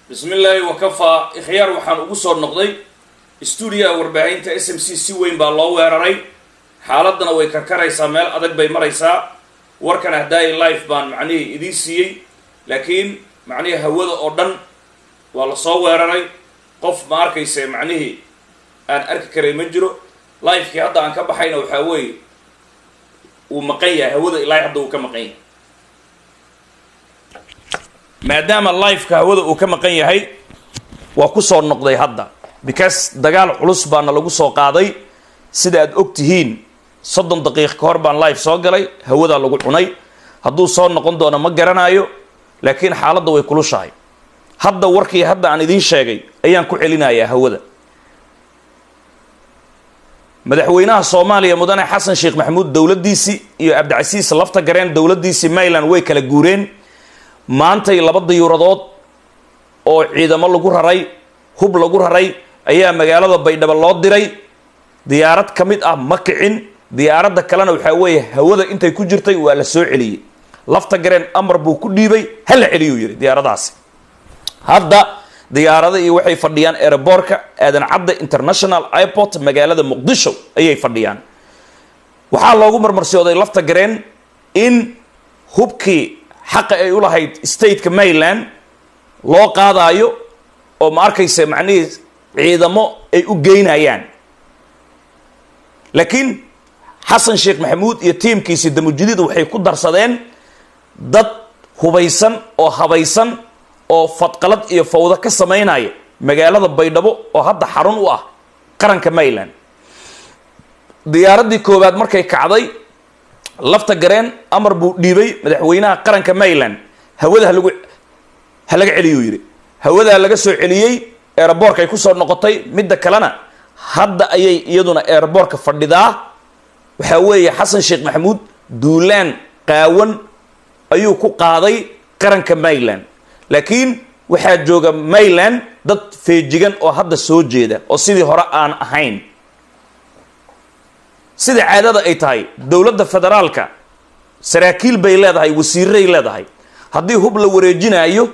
bismi illaahi wakafaa ikhyaar waxaan ugu soo noqday stuudiyaha warbaahinta s m c si weyn baa loo weeraray xaaladana way karkaraysaa meel adag bay maraysaa warkan hadaayi life baan macnihii idiin siiyey laakiin macnihii hawada oo dhan waa lasoo weeraray qof ma arkayse macnihii aan arki karay ma jiro lifekii hadda aan ka baxayna waxaa weeye uu maqan yahay hawada ilaahay hadda uu ka maqan yahay maadaama lifeka hawada uu ka maqan yahay waa kusoo noqday hadda because dagaal culus baana lagu soo qaaday sida aad og tihiin soddon daqiiq ka hor baan life soo galay hawadaa lagu cunay hadduu soo noqon doono ma garanayo laakiin xaaladda way kulushahay hadda warkii hadda aan idiin sheegay ayaan ku celinayaa hawada madaxweynaha soomaaliya mudane xasan sheekh maxamuud dowladdiisii iyo cabdicasiis lafta gareen dowladdiisii mayland way kala guureen maantay laba diyuuradood oo ciidamo lagu raray hub lagu raray ayaa magaalada baydhabo loo diray diyaarad ka mid ah ma kicin diyaaradda kalena waxaa weeye hawada intay ku jirtay waa la soo celiyey lafta gareen amar buu ku dhiibay ha la celiyuu yidhi diyaaradahaasi hadda diyaarada iyo waxay fadhiyaan aeroboortka aadan cadda international airport magaalada muqdisho ayay fadhiyaan waxaa loogu marmarsiyooday lafta gareen in hubkii xaqa ay u lahayd stateka maryland loo qaadaayo oo ma arkaysa macnihii ciidamo ay u geynayaan laakiin xasan sheekh maxamuud iyo tiimkiisii damujadiid waxay ku darsadeen dad hubaysan oo habaysan oo fadqalad iyo fawdo ka samaynaya magaalada baydhabo oo hadda xarun u ah qaranka maryland diyaaraddii koowaad markay kacday lafta gareen amar buu dhiibay madaxweynaha qaranka maryland hawada halagu ha laga celiyuu yidhi hawadaa laga soo celiyey eeraboorkay kusoo noqotay midda kalena hadda ayay iyaduna eeraboorka fadhidaa waxaa weeye xasan sheekh maxamuud duulaan qaawan ayuu ku qaaday qaranka maryland laakiin waxaa jooga maryland dad feejigan oo hadda soo jeeda oo sidii hore aan ahayn sida caadada ay tahay dowladda federaalka saraakiil bay leedahay wasiiray leedahay haddii hub la wareejinaayo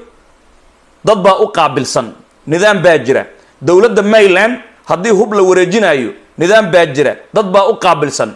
dad baa u qaabilsan nidaam baa jira dowladda maryland haddii hub la wareejinaayo nidaam baa jira dad baa u qaabilsan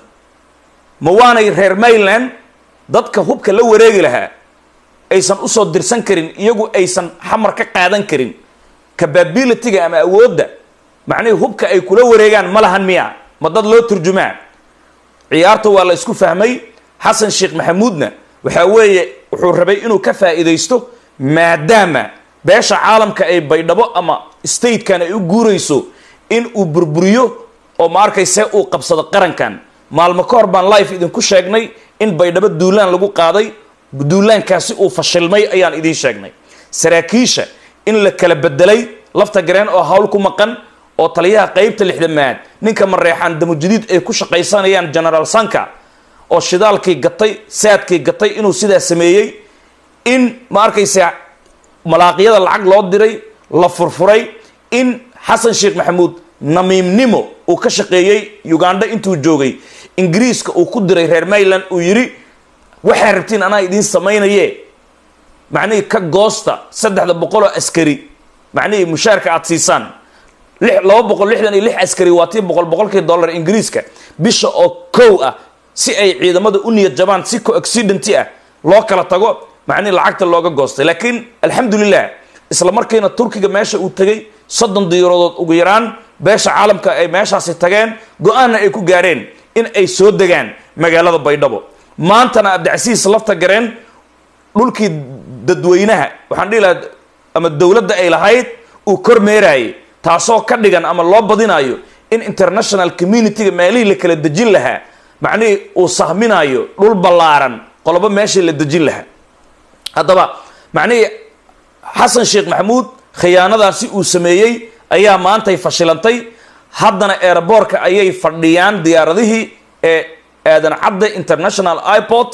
ma waanay reer maryland dadka hubka la wareegi lahaa aysan usoo dirsan karin iyagu aysan xamar ka qaadan karin capabilityga ama awoodda macnihii hubka ay kula wareegaan ma lahan miya ma dad loo turjumaa ciyaarta waa la isku fahmay xasan sheekh maxamuudna waxaa weeye wuxuu rabay inuu ka faa'iidaysto maadaama beesha caalamka ay baydhabo ama statekan ay u guurayso in uu burburiyo oo ma arkayse uu qabsado qarankan maalmo ka hor baan life idinku sheegnay in baydhabo duulaan lagu qaaday duulaankaasi uu fashilmay ayaan idiin sheegnay saraakiisha in la kala bedelay lafta gareen oo hawl ku maqan oo taliyaha qeybta lixdamaad ninka mareexaan damujadiid ay ku shaqaysanayaan genaraal sanka oo shidaalkii gatay saadkii gatay inuu sidaa sameeyey in ma arkaysa malaaqyada lacag loo diray la furfuray in xasan sheekh maxamuud namiimnimo uu ka shaqeeyey uganda intuu joogay ingiriiska uu ku diray reer maryland uu yidhi waxaa rabtiin anaa idiin samaynaye macnihii ka goosta saddexda boqol oo askari macnihii mushaarka aada siisaan laba boqol lixdan iyo lix askari waa tii boqol boqolkii dollar ingiriiska bisha oo kow ah si ay ciidamada u niyad jabaan si co-accidenty ah loo kala tago macnihi lacagta looga goostay laakiin alxamdulilah isla markiina turkiga meesha uu tegay soddon diyaaradood ugu yaraan beesha caalamka ay meeshaasi tageen go-aanna ay ku gaareen in ay soo degaan magaalada baydhabo maantana cabdicasiis lafta gareen dhulkii dadweynaha waxaan dhihi lahaa ama dowladda ay lahayd uu kormeeraayay taasoo ka dhigan ama loo badinayo in international community-ga meelihii la kala dejin lahaa macnihii uu sahminayo dhul ballaaran qolobo meeshii la dejin lahaa haddaba macnihii xasan sheekh maxamuud khiyaanadaasi uu sameeyey ayaa maantay fashilantay haddana eeraboorka ayay fadhiyaan diyaaradihii ee aadan cadde international airport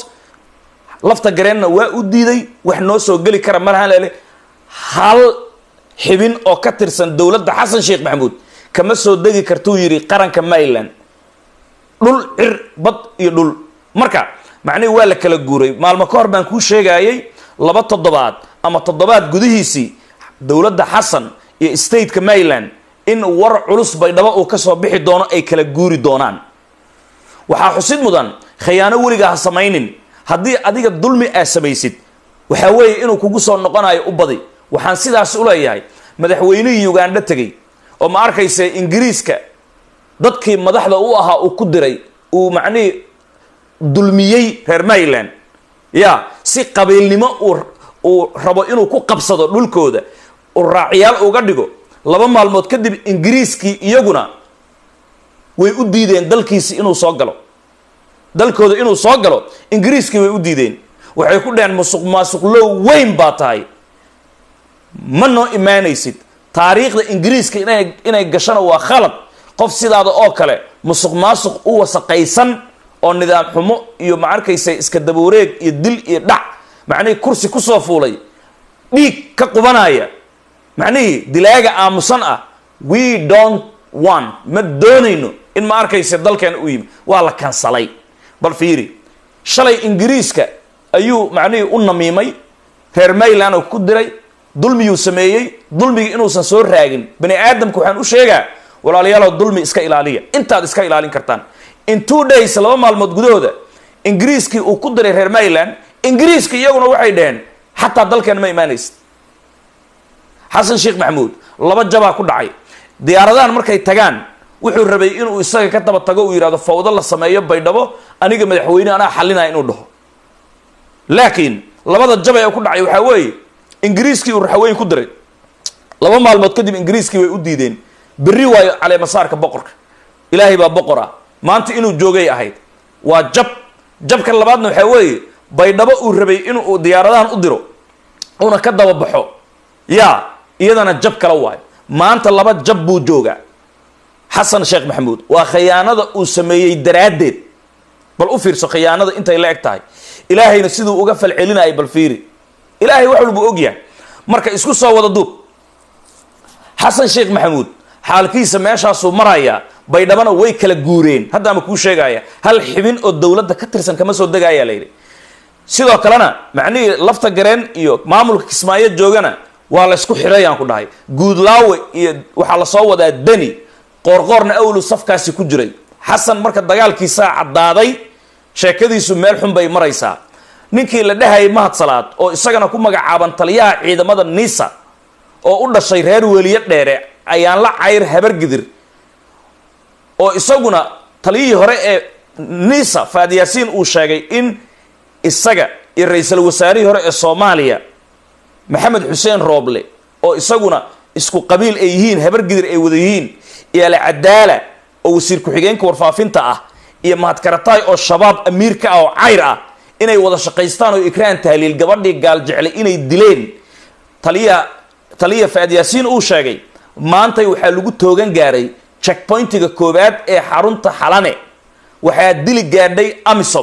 lafta gareenna waa u diiday wax noo soo geli kara malahan lele hal xibin oo ka tirsan dowladda xasan sheekh maxamuud kama soo degi kartuu yidhi qaranka maryland dhul cir bad iyo dhul marka macnihi waa la kala guuray maalmo ka hor baan kuu sheegayay laba toddobaad ama toddobaad gudihiisii dowladda xasan iyo stateka maryland in war culus baydhabo uu kasoo bixi doono ay kala guuri doonaan waxaa xusid mudan khayaano weligaa ha samaynin haddii adiga dulmi aa samaysid waxaa weeye inuu kugu soo noqonayo u badi waxaan sidaas u leeyahay madaxweynihii ugandho tegey oo ma arkaysa ingiriiska dadkii madaxda u ahaa uu ku diray uu macnihii dulmiyey reer maryland ya si qabiilnimo uu uu rabo inuu ku qabsado dhulkooda uu raaciyaal uga dhigo laba maalmood kadib ingiriiskii iyaguna way u diideen dalkiisi inuu soo galo dalkooda inuu soo galo ingiriiskii way u diideen waxay ku dheheen musuq maasuqlow weyn baa tahay ma noo imaanaysid taariikhda ingiriiska inay inay gashana waa khalad qof sidaada oo kale musuq maasuq u wasaqaysan oo nidaam xumo iyo ma arkaysa iska dabawareeg iyo dil iyo dhac macnihii kursi kusoo fuulay dhiig ka qubanaya macnihii dilaaga aamusan ah we don't want ma doonayno in ma arkaysa dalkeena u yimi waa la kansalay bal fiiri shalay ingiriiska ayuu macnihii u namiimay reer mayland oo ku diray dulmiyuu sameeyey dulmigii inuusan soo raagin bani aadamka waxaan u sheegaa walaalayaalow dulmi iska ilaaliya intaad iska ilaalin kartaan in two days laba maalmood gudahooda ingiriiskii uu ku diray reer mayland ingiriiska iyaguna waxay dhaheen xataa dalkeena ma imaanaysid xasan sheekh maxamuud laba jabaa ku dhacay diyaaradahan markay tagaan wuxuu rabay inuu isaga ka daba tago uu yidhahdo fawdo la sameeyo baydhabo aniga madaxweyne anaa xalinaya inuu dhaho laakiin labada jabay ee ku dhacay waxaa weeye ingiriiskii uu raxweyn ku diray laba maalmood kadib ingiriiskii way u diideen berri waayo caleemasaarka boqorka ilaahay baa boqor ah maanta inuu joogay ahayd waa jab jabka labaadna waxaa weeye baydhabo uu rabay inuu diyaaradahan u diro una ka daba baxo yaa iyadana jab kala waayo maanta laba jab buu joogaa xasan sheekh maxamuud waa khayaanada uu sameeyey daraaddeed bal u fiirso khiyaanada intay la eg tahay ilaahayna siduu uga falcelinayay bal fiiri ilaahay wax walbuu ogyahay marka isku soo wada duub xasan sheekh maxamuud xaalkiisa meeshaasuu marayaa baydhabana way kala guureen haddaama kuu sheegaya hal xibin oo dowladda ka tirsan kama soo degayaa layidhi sidoo kalena macnihii lafta gareen iyo maamulka kismaayo joogana waa la ysku xidhayaan ku dhahay guudlaawe iyo waxaa lasoo wadaa deni qoorqoorna awlu safkaasi ku jiray xasan marka dagaalkiisaa caddaaday sheekadiisu meel xun bay maraysaa ninkii la dhehayay mahad salaad oo isagana ku magacaaban taliyaha ciidamada niisa oo u dhashay reer weliye dheere ayaan la cayr habargidir oo isaguna taliyihii hore ee nisa faadyaasiin uu sheegay in isaga iyo ra-iisul wasaarihii hore ee soomaaliya maxamed xuseen rooble oo isaguna isku qabiil ay yihiin habargidir ay wada yihiin iyo alcadaala oo wasiir ku-xigeenka warfaafinta ah iyo mahadkarataay oo shabaab amiirka ah oo cayr ah inay wada shaqaystaan oo ikraan tahliil gabadhii gaal jeclay inay dileen taliya taliya faadyaasiin uu sheegay maantay waxaa lagu toogan gaaray checkpointiga koowaad ee xarunta xalane waxaa dili gaadhay amisom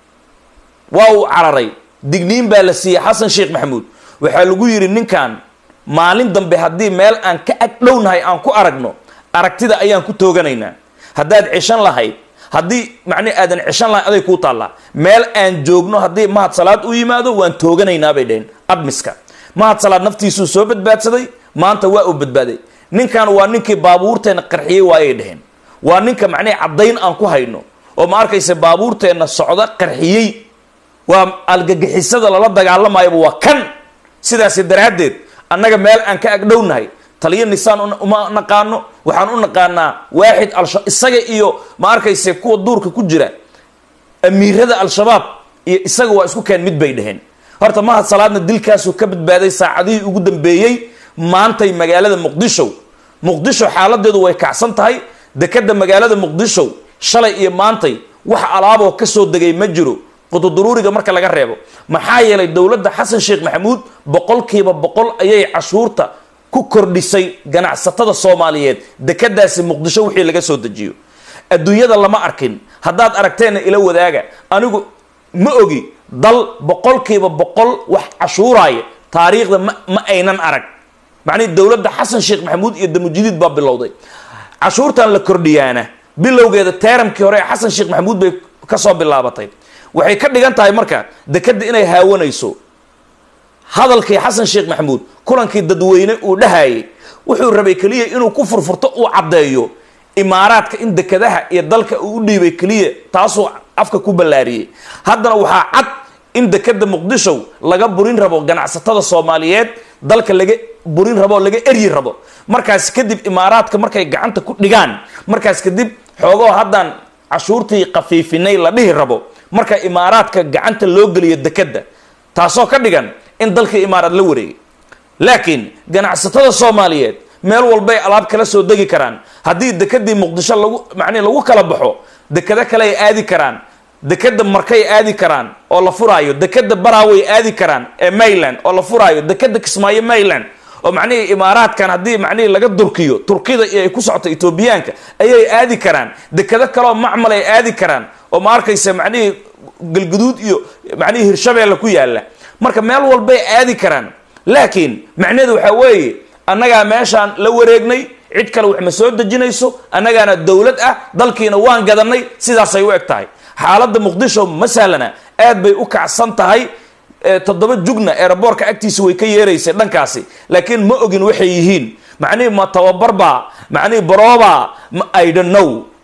waa uu cararay digniin baa la siiyey xasan sheekh maxamuud waxaa lagu yidhi ninkan maalin dambe haddii meel aan ka ag dhownahay aan ku aragno aragtida ayaan ku tooganaynaa haddaad ceshan lahayd haddii macni aadan ceshan lahayn aday kuu taallaa meel aan joogno haddii mahad salaad u yimaado waan tooganaynaa bay dhaheen admiska mahad salaad naftiisuu soo badbaadsaday maanta waa uu badbaaday ninkan waa ninkii baabuurteenna qarxiyey waayay dhaheen waa ninka macnihi caddayn aan ku hayno oo ma arkaysa baabuurteenna socda qarxiyey waa algagixisada lala dagaalamayaba waa kan sidaasi daraaddeed annaga meel aan ka agdhownahay taliyo nisaan uma naqaano waxaan u naqaanaa waaxid alsha isaga iyo ma arkayse kuwa duurka ku jira amiirada al-shabaab iyo isaga waa isku keen mid bay dhaheen horta mahad salaadna dilkaasuu ka badbaaday saacadihii ugu dambeeyey maantay magaalada muqdisho muqdisho xaaladeedu way kacsan tahay dekeda magaalada muqdisho shalay iyo maantay wax alaaboo kasoo degay ma jiro qududuruuriga marka laga reebo maxaa yeelay dowladda xasan sheekh maxamuud boqolkiiba boqol ayay cashuurta ku kordhisay ganacsatada soomaaliyeed dekadaasi muqdisho wixii laga soo dejiyo adduunyada lama arkin haddaad aragteenna ila wadaaga anigu ma ogi dal boqolkiiba boqol wax cashuuraaya taariikhda ma ma aynan arag macnihi dowladda xasan sheekh maxamuud iyo damujidiid baa bilowday cashuurtan la kordhiyaana bilowgeeda teeramkii hore ee xasan sheekh maxamuud bay kasoo bilaabatay waxay ka dhigan tahay marka dekeda inay haawanayso hadalkii xasan sheekh maxamuud kulankii dadweyne uu dhahayay wuxuu rabay keliya inuu ku furfurto uu caddeeyo imaaraadka in dekadaha iyo dalka uu u dhiibay keliya taasuu afka ku ballaariyey haddana waxaa cad in dekada muqdisho laga burin rabo ganacsatada soomaaliyeed dalka laga burin rabo laga eryi rabo markaas kadib imaaraadka markay gacanta ku dhigaan markaas kadib xoogoo haddaan cashuurtii khafiifinay la dhihi rabo marka imaaraadka gacanta loo geliyo dekada taasoo ka dhigan in dalkii imaaraad la wareegay laakiin ganacsatada soomaaliyeed meel walbay alaab kala soo degi karaan haddii dekadii muqdisho lagu macnihi lagu kala baxo dekado kale ay aadi karaan dekada markay aadi karaan oo la furaayo dekada baraaway aadi karaan ee mayland oo la furaayo dekada kismaayo mayland oo macnihii imaaraadkan haddii macnihii laga durkiyo turkida iyo ay ku socoto etoobiyaanka ayay aadi karaan dekado kaleoo macmal ay aadi karaan oo ma arkaysa macnihii galguduud iyo macnihii hirshabeelle ku yaalla marka meel walbay aadi karaan laakiin macnaheedu waxaa weeye annagaa meeshaan la wareegnay cid kale wax ma soo dejinayso annagaana dowlad ah dalkiina waan gadanay sidaasay u eg tahay xaaladda muqdisho ma sahlana aad bay u kacsan tahay toddoba jugna eeraboorka agtiisa way ka yeeraysay dhankaasi laakiin ma ogin waxay yihiin macnihii ma tababarbaa macnihii baroobaa i don't know